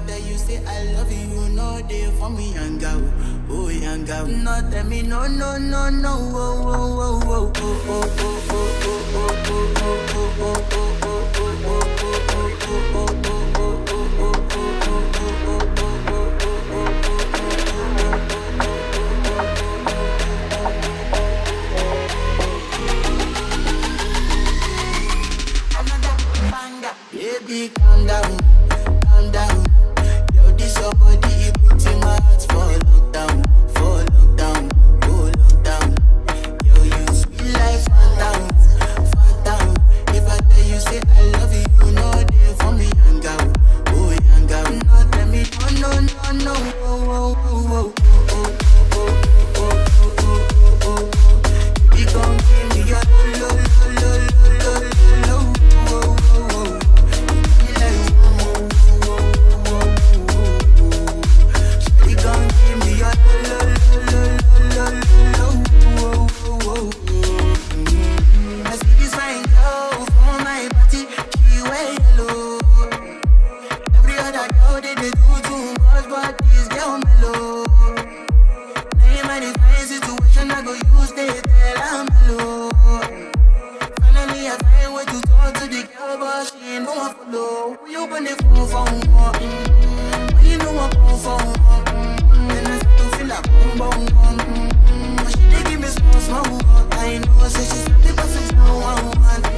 tell you say I love you, you know they for me yanga, oh, oh yanga. No tell me no no no no, oh oh oh oh oh oh oh oh oh oh oh oh oh. Baby, calm down, calm down. Yo, this your body, it puts in my heart for lockdown, for lockdown, oh lockdown. Yo, you sweet life, phantom, phantom. If I tell you say I love you, you know they for me, young out, oh young out. No, tell me no, no, no, no, oh, oh, oh, oh, oh, oh, oh, oh, oh, oh, oh, oh. You gon' give me your lo, lo, lo, lo, lo, lo, lo, oh, oh, oh. You like, oh, oh, oh, oh, oh, oh. You gon' give me your lo, lo, lo, lo, lo, lo, oh, oh, oh, oh. I see this fine girl for my party, she wear yellow. Every other girl they, they do too much, but this girl mellow. Now in my fine situation, I go use they tell I'm mellow. Finally, I find way to talk to the girl, but she ain't no one follow. When you open the phone for one, mm, when you know I come for one, mm, then I start to feel like boom, boom, boom, mm, but she dey give me small, small, one. I know, say she's the perfect now, one, one.